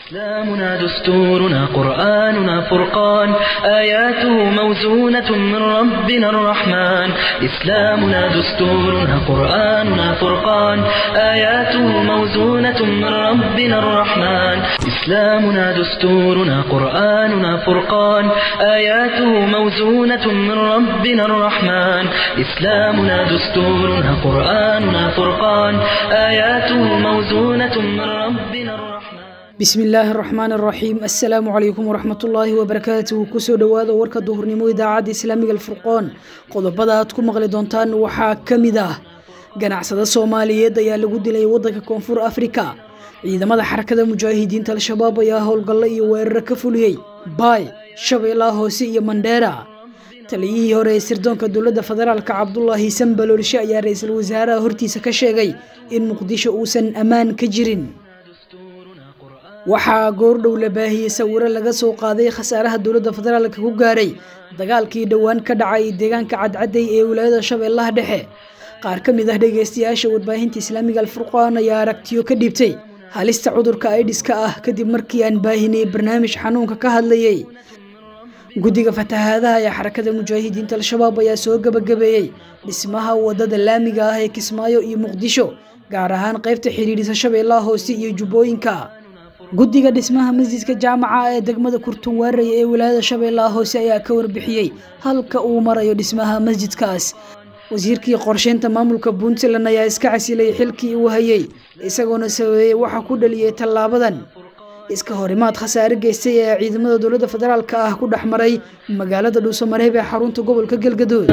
إسلامنا دستورنا قرآننا فرقان آياته موزونة من ربنا الرحمن إسلامنا دستورنا قرآننا فرقان آياته موزونة من ربنا الرحمن إسلامنا دستورنا قرآننا فرقان آياته موزونة من ربنا الرحمن إسلامنا دستورنا قرآننا فرقان آياته موزونة من ربنا الرحمن bismi illaahi araxmaan araxiim assalaamu calaykum waraxmatullaahi wabarakaatuhu kusoo dhowaada warka duhurnimo idaacadda islaamiga alfurqoon qodobada aad ku maqli doontaan waxaa ka mid ah ganacsada soomaaliyeed ayaa lagu dilay waddanka koonfur afrika ciidamada xarakada mujaahidiinta al-shabaab ayaa howlgallo iyo weeraro ka fuliyey baay shabeellaha hoose iyo mandheera taliyihii hore ee sirdoonka dowladda federaalka cabdulaahi sambaloolshe ayaa ra-iisul wasaaraha hortiisa ka sheegay in muqdisho uusan ammaan ka jirin waxaa goordhow la baahiyey sawiro laga soo qaaday khasaaraha dowladda federaalka ku gaaray dagaalkii dhowaan ka dhacay deegaanka cadcaday ee wilaayada shabeellaha dhexe qaar ka mid ah dhegeystayaasha warbaahinta islaamiga alfurqaan ayaa aragtiyo ka dhiibtay halista cudurka aidiska ah kadib markii aan baahinay barnaamij xanuunka ka hadlayey guddiga fatahaadaha ee xarakada mujaahidiinta al-shabaab ayaa soo gabagabeeyey dhismaha wadada laamiga ah ee kismaayo iyo muqdisho gaar ahaan qaybta xidhiidhisa shabeellaha hoose iyo jubbooyinka guddiga dhismaha masjidka jaamaca ee degmada kurtunwaarey ee wilaayada shabeellaha hoose ayaa ka warbixiyey halka uu marayo dhismaha masjidkaas wasiirkii qorsheynta maamulka puntland ayaa iska casilay xilkii uu hayey isagoona sabeeyey waxa ku dhaliyey tallaabadan iska horimaad khasaare geystay ee ciidamada dowladda federaalka ah ku dhex maray magaalada dhuusamareeb ee xarunta gobolka galgadood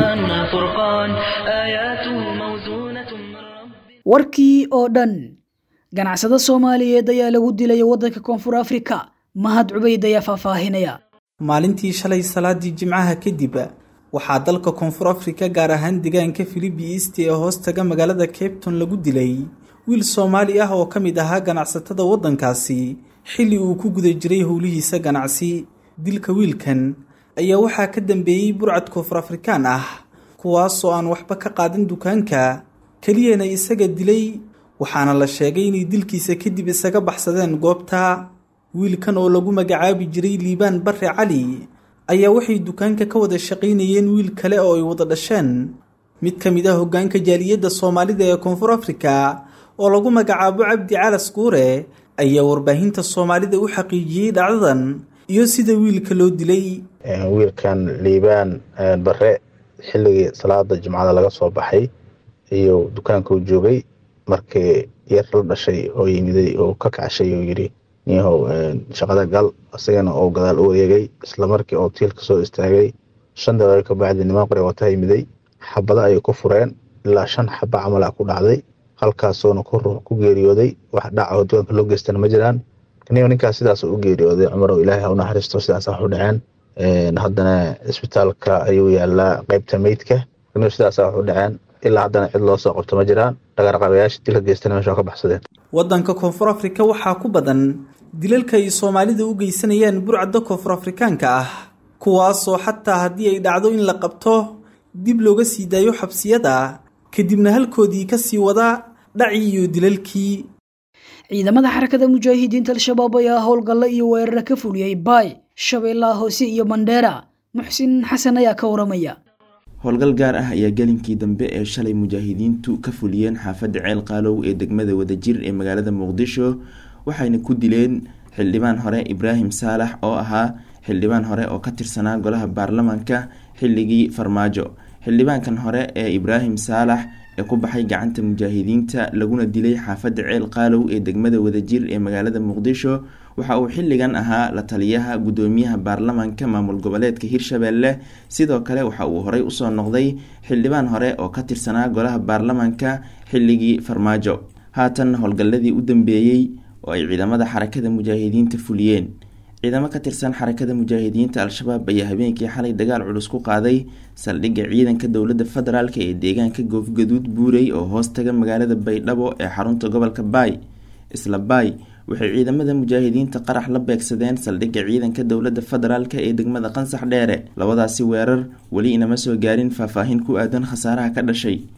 warkii oo dhan ganacsado soomaaliyeed ayaa lagu dilay waddanka koonfur afrika mahad cubayd ayaa faahfaahinaya maalintii shalay salaadii jimcaha kadib waxaa dalka koonfur afrika gaar ahaan deegaanka filibi east ee hoos taga magaalada cabton lagu dilay wiil soomaali ah oo ka mid ahaa ganacsatada waddankaasi xilli uu ku guda jiray howlihiisa ganacsi dilka wiilkan ayaa waxaa ka dambeeyey burcad koonfur afrikaan ah kuwaasoo aan waxba ka qaadan dukaanka keliyana isaga dilay waxaana la sheegay inay dilkiisa kadib isaga baxsadeen goobta wiilkan oo lagu magacaabi jiray liibaan barre cali ayaa waxay dukaanka ka wada shaqaynayeen wiil kale oo ay wada dhasheen mid ka mid ah hoggaanka jaaliyadda soomaalida ee koonfur afrika oo lagu magacaabo cabdi calas guure ayaa warbaahinta soomaalida u xaqiijiyey dhacdadan iyo sida wiilka loo dilay wiilkan liibaan barre xilligii salaada jimcada laga soo baxay iyo dukaankau joogay markii yar la dhashay oo yimiday oo ka kacshay oo yidhi niyahow shaqada gal isagana oo gadaal u wareegay isla markii oo tiilka soo istaagay shan daqiiqo ka bacdi niman qori wata yimiday xabado ayay ku fureen ilaa shan xaba camala ku dhacday halkaasoona ku geeriyooday wax dhaca oo dukaanka loo geystana ma jiraan niyo ninkaas sidaas u geeriyooday cumarow ilaahay ha u naxariisto sidaas wax u dhaceen haddana isbitaalka ayuu yaalaa qeybta meydka niyo sidaas wax u dhaceen ilaa haddana cid loo soo qabto ma jiraan dhagarqabayaasha dilka geystana meesha ka baxsadeen waddanka koonfur afrika waxaa ku badan dilalka ay soomaalida u geysanayaan burcadda koonfur afrikaanka ah kuwaasoo xataa haddii ay dhacdo in la qabto dib looga sii daayo xabsiyada kadibna halkoodii ka sii wada dhacii iyo dilalkii ciidamada xarakada mujaahidiinta al-shabaab ayaa howlgallo iyo weeraro ka fuliyey baay shabeellaha hoose iyo mandheera muxsin xasan ayaa ka waramaya howlgal gaar ah ayaa gelinkii dambe ee shalay mujaahidiintu ka fuliyeen xaafadda ceel qaalow ee degmada wadajir ee magaalada muqdisho waxayna ku dileen xildhibaan hore ibraahim saalax oo ahaa xildhibaan hore oo ka tirsanaa golaha baarlamaanka xilligii farmaajo xildhibaankan hore ee ibraahim saalax ee ku baxay gacanta mujaahidiinta laguna dilay xaafadda ceel qaalow ee degmada wadajir ee magaalada muqdisho waxa uu xilligan ahaa la taliyaha guddoomiyaha baarlamaanka maamul goboleedka hirshabelle sidoo kale waxa uu horey usoo noqday xildhibaan hore oo ka tirsanaa golaha baarlamaanka xilligii farmaajo haatan howlgalladii u dambeeyey oo ay ciidamada xarakada mujaahidiinta fuliyeen ciidamo ka tirsan xarakada mujaahidiinta al-shabaab ayaa habeenkii xalay dagaal culus ku qaaday saldhigga ciidanka dowladda federaalk ee deegaanka goofgaduud buurey oo hoos taga magaalada baydhabo ee xarunta gobolka baay isla baay waxay ciidamada mujaahidiinta qarax la beegsadeen saldhigga ciidanka dowladda federaalk ee degmada qansax dheere labadaasi weerar weli inama soo gaarin faahfaahin ku aadan khasaaraha ka dhashay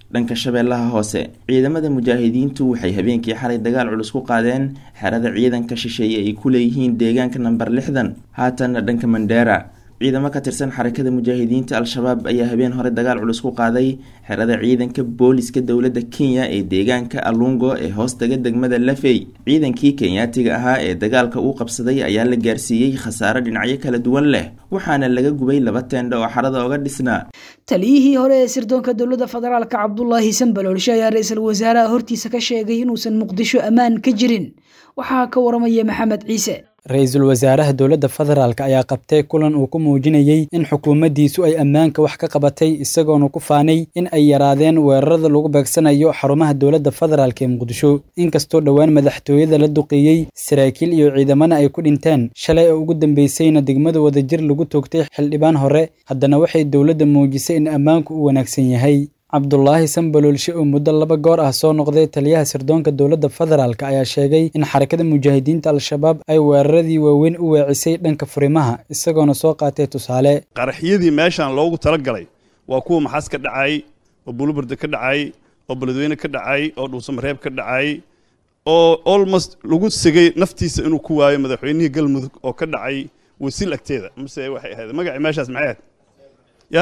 dhanka shabeellaha hoose ciidamada mujaahidiintu waxay habeenkii xalay dagaal culus ku qaadeen xerada ciidanka shisheeye ay ku leeyihiin deegaanka namber lixdan haatanna dhanka mandheera ciidamo ka tirsan xarakada mujaahidiinta al-shabaab ayaa habeen hore dagaal culus ku qaaday xerada ciidanka booliska dowladda kenya ee deegaanka alungo ee hoostaga degmada lafey ciidankii kenyaatiga ahaa ee dagaalka uu qabsaday ayaa la gaarsiiyey khasaaro dhinacyo kala duwan leh waxaana laga gubay laba teendho oo xarada oga dhisnaa taliyihii hore ee sirdoonka dowladda federaalka cabdulaahi sanbaloolshe ayaa ra-iisul wasaaraha hortiisa ka sheegay inuusan muqdisho ammaan ka jirin waxaa ka waramaya maxamed ciise ra-iisul wasaaraha dowladda federaalk ayaa qabtay kulan uu ku muujinayey in xukuumaddiisu ay ammaanka wax ka qabatay isagoona ku faanay in ay yaraadeen weerarada lagu beegsanayo xarumaha dowladda federaalk ee muqdisho inkastoo dhowaan madaxtooyada la duqeeyey saraakiil iyo ciidamana ay ku dhinteen shalay oo ugu dambeysayna degmada wadajir lagu toogtay xildhibaan hore haddana waxay dowladda muujisay in ammaanku u wanaagsan yahay cabdulaahi sanbaloolshe oo muddo laba goor ah soo noqday taliyaha sirdoonka dowladda federaalk ayaa sheegay in xarakada mujaahidiinta al-shabaab ay weeraradii waaweyn u weecisay dhanka furimaha isagoona soo qaatay tusaale qaraxyadii meeshaan loogu talagalay waa kuwa maxaas ka dhacay oo buluburda ka dhacay oo beledweyne ka dhacay oo dhuusamareeb ka dhacay oo almost lagu sigay naftiisa inuu ku waayo madaxweynihii galmudug oo ka dhacay wasiil agteeda mase waxay ahayd magacii meeshaas maxay ahayd ya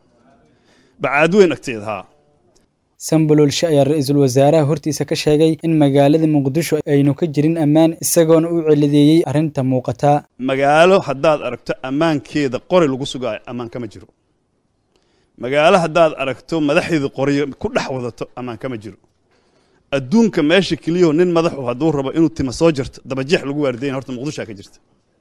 bacaadweyn agteeda haa sanbaloolshe ayaa ra-iisul wasaaraha hortiisa ka sheegay in magaalada muqdisho aynu ka jirin ammaan isagoona u celideeyey arrinta muuqata magaalo haddaad aragto ammaankeeda qori lagu sugaayo ammaan kama jiro magaalo haddaad aragto madaxeeda qoriyo ku dhex wadato ammaan kama jiro adduunka meesha keliyaho nin madaxu hadduu rabo inuu tima soo jirto dabajeex lagu waardayn horta muqdishoa ka jirta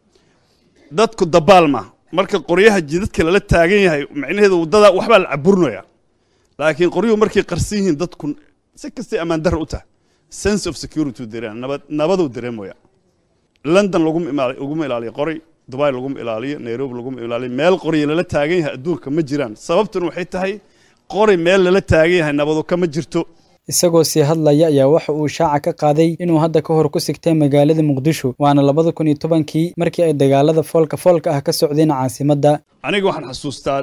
dadku dabaal ma marka qoryaha jidadka lala taagan yahay macnaheedu waddada waxbaa la caburinaya laakiin qoryuhu markay qarsan yihiin dadku si kastay ammaan darra u tahay sense of security dareem nabad nabaduu dareemaya london laguma ilaaliyo qori dubai laguma ilaaliyo nairobi laguma ilaaliyo meel qorya lala taagan yahay adduunka ma jiraan sababtuna waxay tahay qori meel lala taagan yahay nabadu kama jirto isagoo sii hadlaya ayaa waxa uu shaaca ka qaaday inuu hadda ka hor ku sigtay magaalada muqdisho waana labada kun iyo tobankii markii ay dagaalada foolka foolka ah ka socdeen caasimadda aniga waxaan xasuustaa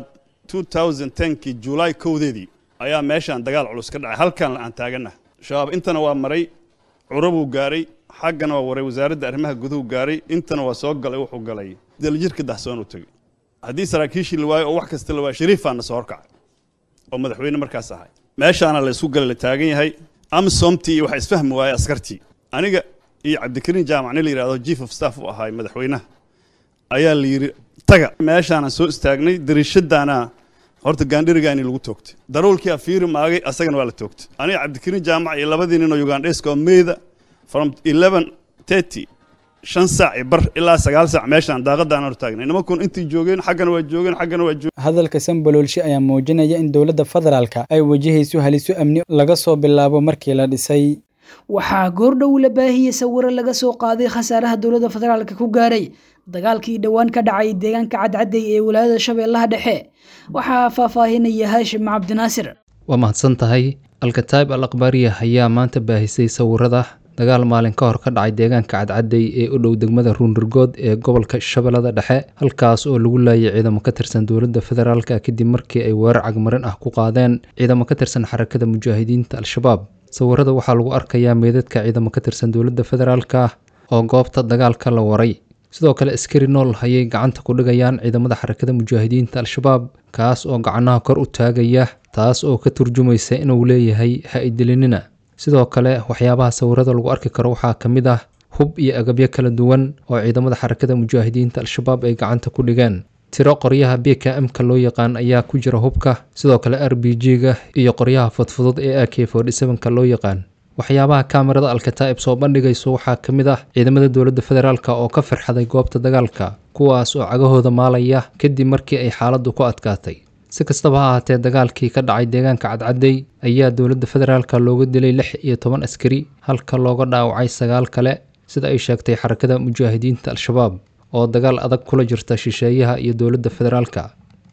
kii julaay kowdeedii ayaa meeshaan dagaal culus ka dhacay halkan aan taaganah shabaab intana waa maray curabuu gaaray xaggana waa waray wasaaradda arrimaha guduhu gaaray intana waa soo galay wuxuu galay daljirka dahsoon u tegey haddii saraakiishii la waayo oo wax kasta la waayo shariifaana soo horkacay oo madaxweyne markaas ahay meeshaana la isku gala la taagan yahay amsomtii iyo waxa isfahmi waayey askartii aniga iyo cabdikariin jaamac nin la yidhahdo chief of staff u ahaay madaxweynaha ayaa la yidhi taga meeshaanaan soo istaagnay dariishadaana horta gaandhirigaani lagu toogtay daruulkii afiiri maagay asagana waa la toogtay aniga cabdikariin jaamac iyo labadii nin oo ugandheska oo meyda from eleven thirty shan saac iyo bar ilaa sagaal saac meeshaan daaqadaan hor taagnay nimankun intii joogeen xaggana waa joogeen xaggana waa joogeen hadalka sanbaloolshe ayaa muujinaya in dowladda federaalka ay wajahayso haliso amni laga soo bilaabo markii la dhisay waxaa goordhow la baahiyey sawiro laga soo qaaday khasaaraha dowladda federaalka ku gaaray dagaalkii dhowaan ka dhacay deegaanka cadcadey ee wilaayada shabeellaha dhexe waxaa faahfaahinaya haashim cabdinaasir waa mahadsan tahay alkataib al akhbaariya ayaa maanta baahisay sawirada dagaal maalin ka hor ka dhacay deegaanka cadcadey ee u dhow degmada ruunurgood ee gobolka shabeellada dhexe halkaas oo lagu laayay ciidamo ka tirsan dowladda federaalka kadib markii ay weerar cagmarin ah ku qaadeen ciidamo ka tirsan xarakada mujaahidiinta al-shabaab sawirada waxaa lagu arkayaa meydadka ciidamo ka tirsan dowladda federaalka oo goobta dagaalka la waray sidoo kale askari nool ayay gacanta ku dhigayaan ciidamada xarakada mujaahidiinta al-shabaab kaas oo gacnaha kor u taagaya taas oo ka turjumaysa inuu leeyahay ha-idilinina sidoo kale waxyaabaha sawirada lagu arki karo waxaa ka mid ah hub iyo agabyo kala duwan oo ciidamada xarakada mujaahidiinta al-shabaab ay gacanta ku dhigeen tiro qoryaha b k m-ka loo yaqaan ayaa ku jira hubka sidoo kale r b g-ga iyo qoryaha fudfudud ee a k ka loo yaqaan waxyaabaha kaamirada alkataa'ib soo bandhigayso waxaa ka mid ah ciidamada dowladda federaalk oo ka firxaday goobta dagaalka kuwaas oo cagahooda maalaya kadib markii ay xaaladdu ku adkaatay si kastaba ha ahaatee dagaalkii ka dhacay deegaanka cadcadey ayaa dowladda federaalk looga dilay lix iyo toban askari halka looga dhaawacay sagaal kale sida ay sheegtay xarakada mujaahidiinta al-shabaab oo dagaal adag kula jirta shisheeyaha iyo dowladda federaalka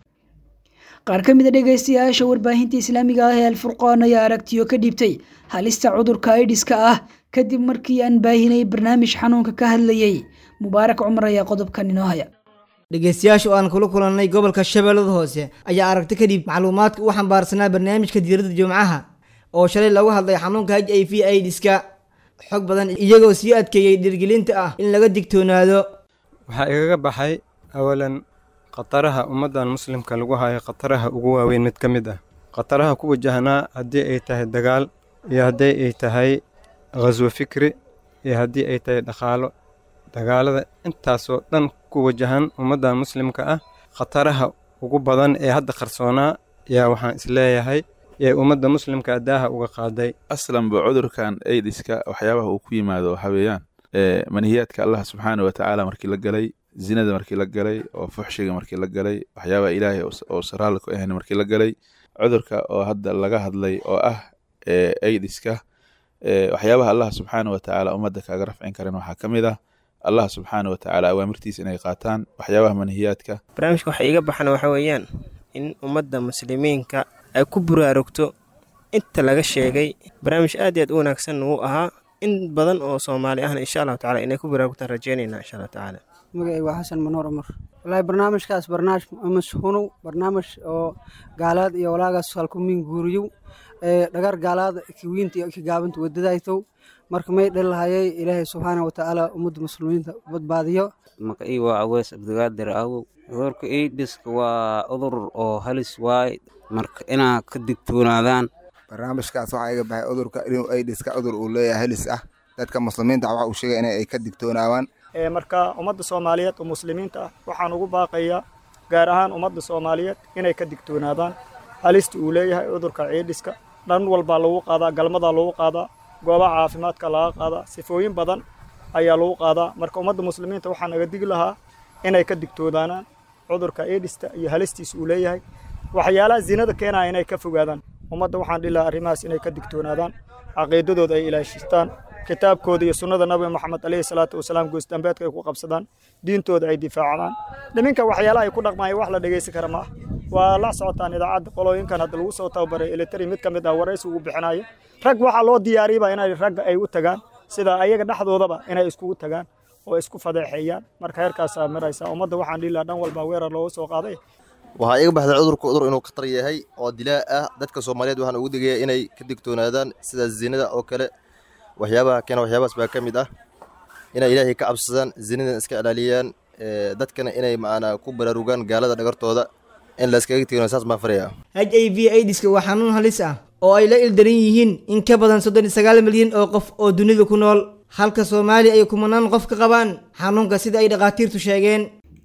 qaar ka mid a dhegaystayaasha warbaahinta islaamiga ah ee alfurqaan ayaa aragtiyo ka dhiibtay halista cudurka aidiska ah kadib markii aan baahinay barnaamij xanuunka ka hadlayay mubaarak cumar ayaa qodobkan inoo haya dhegaystayaasha oo aan kula kulannay gobolka shabeellada hoose ayaa aragti kadib macluumaadka u xambaarsanaa barnaamijka diiradda jimcaha oo shalay lagu hadlay xanuunka h i v aidiska xog badan iyagoo sii adkeeyey dhiirgelinta ah in laga digtoonaado waxaa igaga baxay awalan khataraha ummaddan muslimka lagu hayo khataraha ugu waaweyn mid ka mid ah khataraha ku wajahnaa haddii ay tahay dagaal iyo haddii ay tahay khaswo fikri iyo haddii ay tahay dhaqaalo dagaalada intaasoo dhan ku wajahan ummaddan muslimka ah khataraha ugu badan ee hadda qarsoonaa yaa waxaan isleeyahay ee ummadda muslimka daaha uga qaaday aslanba cudurkan aidiska waxyaabaha uu ku yimaado waxaa weeyaan manihiyaadka allah subxaana wa tacaala markii la galay zinada markii la galay oo fuxshiga markii la galay waxyaabaha ilaahay oo saraalla ku ahayn markii la galay cudurka oo hadda laga hadlay oo ah aidiska waxyaabaha allah subxaana wa tacaala ummadda kaaga rafcin karin waxaa ka mid ah allah subxaana wa tacaala awaamirtiisa inay qaataan waxyaabaha manihiyaadka barnaamijka waxa iiga baxana waxa weeyaan in ummadda muslimiinka ay ku buraarugto inta laga sheegay barnaamij aad iyo aad u wanaagsan uu ahaa in badan oo soomaali ahna insha allahu tacala inay ku buraarugtaan rajeynayna insha allahu tacaala magacay waa xasan manoor umar wallaahi barnaamijkaas barnaamij mashunuw barnaamij oo gaalaad iyo walaagaas halkumiin guuriyow ee dhagar gaalaada kiwiinta iyo kigaabanta wadadaytow marka may dhalahayay ilaahay subxaana wa tacaala ummadda muslimiinta badbaadiyo magacii waa awees abdigaadir awow cudurka aidiska waa cudur oo halis waay marka inaa ka digtoonaadaan barnaamijkaas waxaa iga baxay cudurka inuu aidiska cudur uu leeyahay halis ah dadka muslimiinta waxa uu sheegay in ay ka digtoonaawaan marka ummadda soomaaliyeed oo muslimiinta ah waxaan ugu baaqayaa gaar ahaan ummadda soomaaliyeed inay ka digtoonaadaan halista uu leeyahay cudurka ciidhiska dhan walbaa lagu qaadaa galmadaa lagu qaadaa goobaha caafimaadka laga qaadaa sifooyin badan ayaa lagu qaadaa marka ummadda muslimiinta waxaa naga digi lahaa inay ka digtoonaanaan cudurka ciidhista iyo halistiisa uu leeyahay waxyaalaha zinada keenaya inay ka fogaadaan ummadda waxaan dhihi lahaa arrimahaas inay ka digtoonaadaan caqiidadooda ay ilaashistaan kitaabkooda iyo sunnada nabiga moxamed caleyhi salaatu wasalaam goosdambeedka ay ku qabsadaan diintooda ay difaacdaan dhiminka waxyaalaha ay ku dhaqmaaya wax la dhegaysan kara ma ah waa la socotaan idaacadda qolooyinkan hadda lagu soo tababaray elitari mid ka mid ah waraysi ugu bixinaya rag waxaa loo diyaariyaba inay ragga ay u tagaan sida ayaga dhexdoodaba inay iskugu tagaan oo isku fadeexeeyaan marka heerkaasaa maraysaa ummadda waxaan dhihi lahaa dhan walba weerar looga soo qaaday waxaa iga baxday cudurka cudur inuu khatar yahay oo dilaa ah dadka soomaaliyeed waxaan ugu digaya inay ka digtoonaadaan sida zinada oo kale waxyaabaha keena waxyaabahaas baa ka mid ah inay ilaahay ka cabsadaan zinadan iska ilaaliyaan dadkana inay macnaa ku baraarugaan gaalada dhagartooda in layskaga digtoonaa saas baan faraya h i v aidiska waa xanuun halis ah oo ay la ildaran yihiin in ka badan soddon iyo sagaal milyan oo qof oo dunida ku nool halka soomaaliya ay kumanaan qof ka qabaan xanuunka sida ay dhakhaatiirtu sheegeen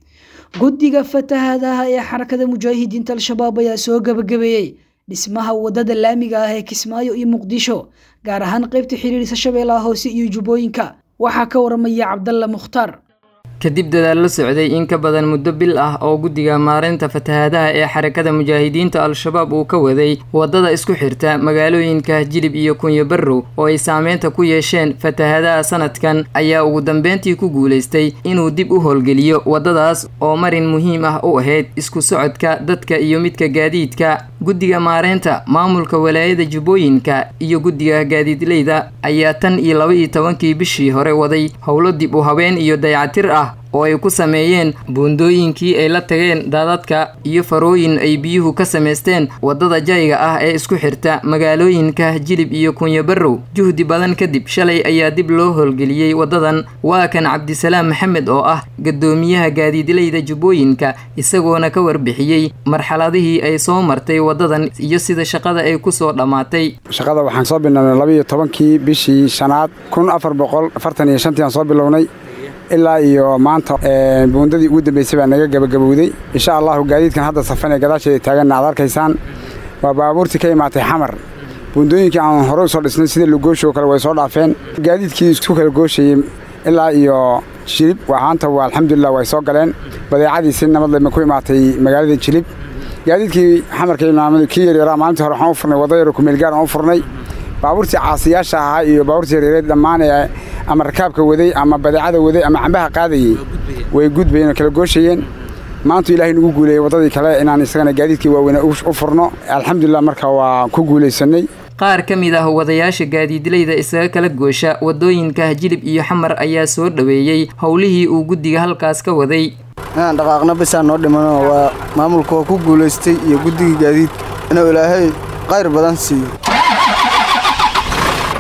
guddiga fatahaadaha ee xarakada mujaahidiinta al-shabaab ayaa soo gabagabeeyey dhismaha wadada laamiga ah ee kismaayo iyo muqdisho gaar ahaan qaybta xiriirisa shabeellaha hoose iyo jubbooyinka waxaa ka waramaya cabdalla mukhtaar kadib dadaal la socday in ka badan muddo bil ah oo guddiga maareynta fatahaadaha ee xarakada mujaahidiinta al-shabaab uu ka waday waddada isku xirta magaalooyinka jilib iyo kunyo barrow oo ay saameynta ku yeesheen fatahaadaha sanadkan ayaa ugu dambeyntii ku guulaystay inuu dib u howlgeliyo waddadaas oo marin muhiim ah u ahayd isku socodka dadka iyo midka gaadiidka guddiga maareynta maamulka walaayada jubbooyinka iyo guddiga gaadiidleyda ayaa tan iyo laba iyo tobankii bishii hore waday howlo dib u habeen iyo dayacatir ah oo ay ku sameeyeen buundooyinkii ay la tageen daadadka iyo farooyin ay biyuhu ka samaysteen waddada jayga ah ee isku xirta magaalooyinka jilib iyo kunyo barrow juhdi badan kadib shalay ayaa dib loo howlgeliyey waddadan waa kan cabdisalaam maxamed oo ah gadoomiyaha gaadiidleyda jubbooyinka isagoona ka warbixiyey marxaladihii ay soo martay waddadan iyo sida shaqada ay ku soo dhammaatay shaqada waxaan soo bilownay labaiyo tobankii bishii shanaad kun afar boqol afartan iyo shantii aan soo bilownay ilaa iyo maanta buundadii ugu dambeysay baa naga gabagabowday insha allahu gaadiidkan hadda safan ee gadaasheeda taaganna aad arkaysaan waa baabuurtii ka imaatay xamar buundooyinkii aan hore usoo dhisnay sida lugooshi oo kale way soo dhaafeen gaadiidkii isku kala gooshayey ilaa iyo jilib waxaanta waa alxamdulilah way soo galeen badeecadii si nabadlema ku imaatay magaalada jilib gaadiidkii xamarka imaamadu kii yaryaraa maalintii hore waxaan u furnay wadda yaro kumeelgaar aan u furnay baabuurtii caasiyaasha ahaa iyo baabuurtii yareereed dhammaan ee ama rakaabka waday ama badeecada waday ama cambaha qaadayey way gudbayeen oo kala gooshayeen maantu ilaahay nagu guuleeyey waddadii kale inaan isagana gaadiidkii waaweyne u furno alxamdulilah marka waa ku guulaysanay qaar ka mid ah wadayaasha gaadiidleyda isaga kala goosha waddooyinka jilib iyo xamar ayaa soo dhoweeyey howlihii uu guddiga halkaas ka waday inaan dhaqaaqna bisaa noo dhimano waa maamulka waa ku guulaystay iyo guddigii gaadiidka inuu ilaahay qayr badan siiyo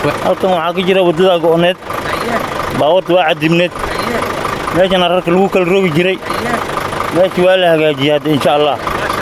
halkan waxaa ka jira waddada go'oneed baawarta waa cadibneed meeshana rarka lagu kala rogi jiray meesha waa la hagaajiyey hadda insha allah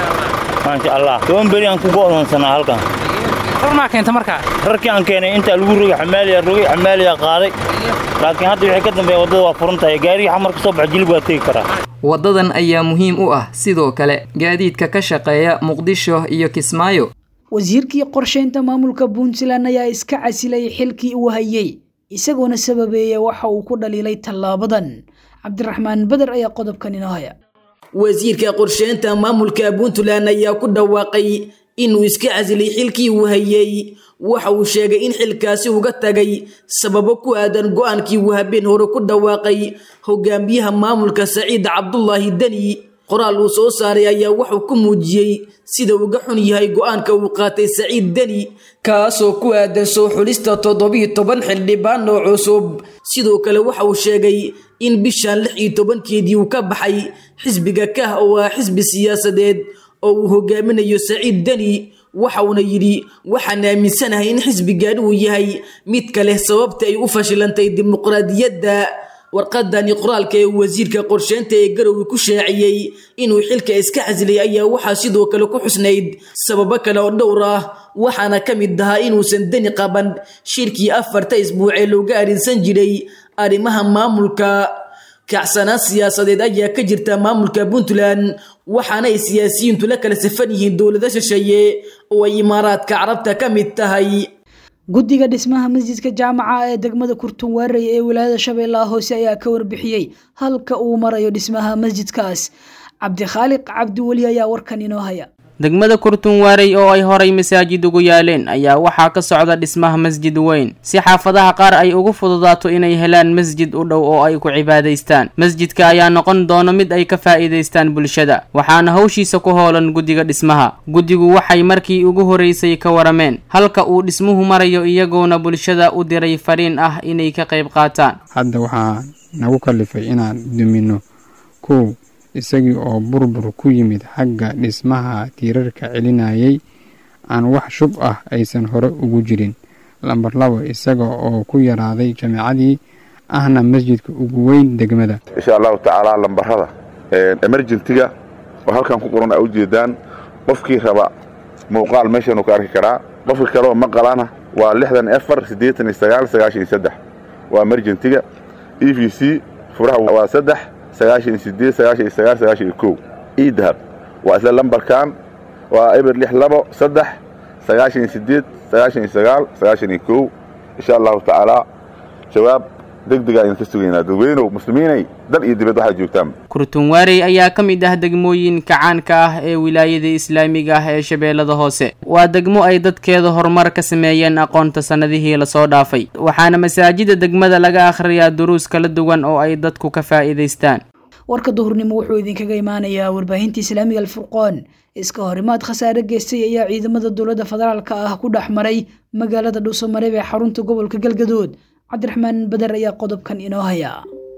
maasha allah toban beri aan ku go'doonsanaa halkan rarmaa keenta markaa rarkii aan keenay intaa lagu rogay xamaaliya rogay xamaaliya qaaday laakiin hadda wixii ka dambeeya waddada waa furan tahay gaarigii xamar ka soo baxa jilib waa tegi karaa waddadan ayaa muhiim u ah sidoo kale gaadiidka ka shaqeeya muqdisho iyo kismaayo wasiirkii qorshaynta maamulka puntland ayaa iska casilay xilkii uu hayey isagoona sababeeya waxa uu ku dhaliilay tallaabadan cabdiraxmaan beder ayaa qodobkan inoo haya wasiirka qorsheynta maamulka puntland ayaa ku dhawaaqay inuu iska casilay xilkii uu hayey waxa uu sheegay in xilkaasi uga tagay sababo ku aadan go-aankii uu habeen hore ku dhawaaqay hogaamiyaha maamulka saciid cabdulaahi deni qoraal uu soo saaray ayaa wuxuu ku muujiyey sida uga xun yahay go-aanka uu qaatay saciid deni kaasoo ku aadan soo xulista toddobiyo toban xildhibaan oo cusub sidoo kale waxa uu sheegay in bishan lix iyo tobankeedii uu ka baxay xisbiga kah oo ah xisbi siyaasadeed oo uu hogaaminayo saciid deni waxa uuna yidhi waxaan aaminsanahay in xisbigan uu yahay mid kale sababta ay u fashilantay dimuqraadiyadda warqadani qoraalka ee wasiirka qorsheynta ee garowe ku shaaciyey inuu xilka iska casilay ayaa waxaa sidoo kale ku xusnayd sababo kale oo dhowr ah waxaana ka mid ahaa inuusan deni qaban shirkii afarta isbuuc ee looga arinsan jiray arrimaha maamulka kacsanaan siyaasadeed ayaa ka jirta maamulka puntland waxaana ay siyaasiyiintu la kala safan yihiin dowlado shisheeye oo ay imaaraadka carabta ka mid tahay guddiga dhismaha masjidka jaamaca ee degmada kurtunwaarey ee wilaayada shabeellaha hoose ayaa ka warbixiyey halka uu marayo dhismaha masjidkaas cabdikhaaliq cabdiweli ayaa warkan inoo haya degmada kurtunwaarey oo ay horay masaajid ugu yaaleen ayaa waxaa ka socda dhismaha masjid weyn si xaafadaha qaar ay ugu fududaato inay helaan masjid u dhow oo ay ku cibaadaystaan masjidka ayaa noqon doono mid ay ka faa'iidaystaan bulshada waxaana hawshiisa ku hoolan guddiga dhismaha guddigu waxay markii ugu horeysay ka warameen halka uu dhismuhu marayo iyagoona bulshada u diray fariin ah inay ka qayb qaataan hadda waxaa nagu kalifay inaan dumino kow isagii oo burbur ku yimid xagga dhismaha tiirarka celinayay aan wax shub ah aysan hore ugu jirin lambar labo isaga oo ku yaraaday jameecadii ahna masjidka ugu weyn degmada insha allahu tacaala lambarada emergentiga oo halkan ku qoran a ujeedaan qofkii raba muuqaal meeshanuu ka arki karaa qofka kaleoo maqalana waa lixdan efar siddeetan iyo sagaal sagaashan iyo saddex waa emergentiga e v c furaha waa saddex sagaashan iyo sideed sagaashan iyo sagaal sagaashan iyo kow ii dahab waa isla lambarkan waa eber lix labo saddex sagaashan iyo sideed sagaashan iyo sagaal sagaashan iyo kow insha allahu tacaala jawaab deg degaa idinka sugaynaa dadweynow muslimiinay dal iyo dibad waxaad joogtaan kurtunwaarey ayaa ka mid ah degmooyinka caanka ah ee wilaayada islaamiga ah ee shabeellada hoose waa degmo ay dadkeeda horumar ka sameeyeen aqoonta sannadihii lasoo dhaafay waxaana masaajida degmada laga akhriyaa duruus kala duwan oo ay dadku ka faa'iidaystaan warka duhurnimo wuxuu idinkaga imaanayaa warbaahinta islaamiga alfurqoon iska horimaad khasaare geystay ayaa ciidamada dowladda federaalka ah ku dhex maray magaalada dhuusamareeb ee xarunta gobolka galgadood cabdiraxmaan bader ayaa qodobkan inoo haya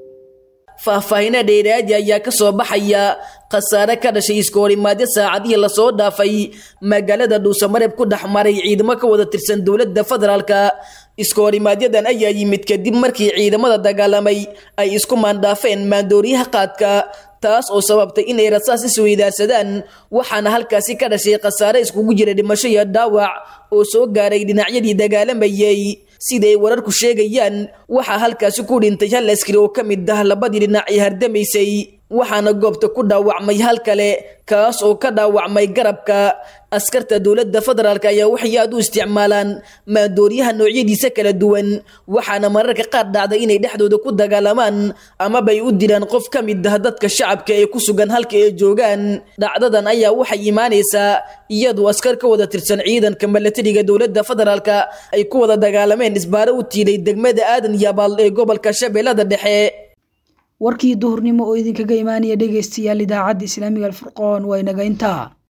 faahfaahina dheeraadi ayaa ka soo baxaya khasaare ka dhashay iskahorimaadyo saacadihii lasoo dhaafay magaalada dhuusamareeb ku dhex maray ciidamo ka wada tirsan dowladda federaalka iskahorimaaadyadan ayaa yimid kadib markii ciidamada dagaalamay ay isku maandhaafeen maandooriyaha qaadka taas oo sababtay inay rasaas isweydaarsadaan waxaana halkaasi ka dhashay khasaare iskugu jira dhimasho iyo dhaawac oo soo gaaray dhinacyadii dagaalamayay siday wararku sheegayaan waxaa halkaasi ku dhintay hal askari oo ka mid ah labadii dhinac ee hardamaysay waxaana goobta ku dhaawacmay hal kale kaas oo ka dhaawacmay garabka askarta dowladda federaalk ayaa waxay aad u isticmaalaan maandooriyaha noocyadiisa kala duwan waxaana mararka qaar dhacday inay dhexdooda ku dagaalamaan amabay u dilaan qof ka mid ah dadka shacabka ee ku sugan halka ay joogaan dhacdadan ayaa waxay imaanaysaa iyadoo askar ka wada tirsan ciidanka milatariga dowladda federaalka ay ku wada dagaalameen isbaaro u tiiday degmada aadan yabaal ee gobolka shabeellada dhexe warkii duhurnimo oo idinkaga imaanaya dhegaystayaal idaacadda islaamiga alfurqoon waa inaga intaa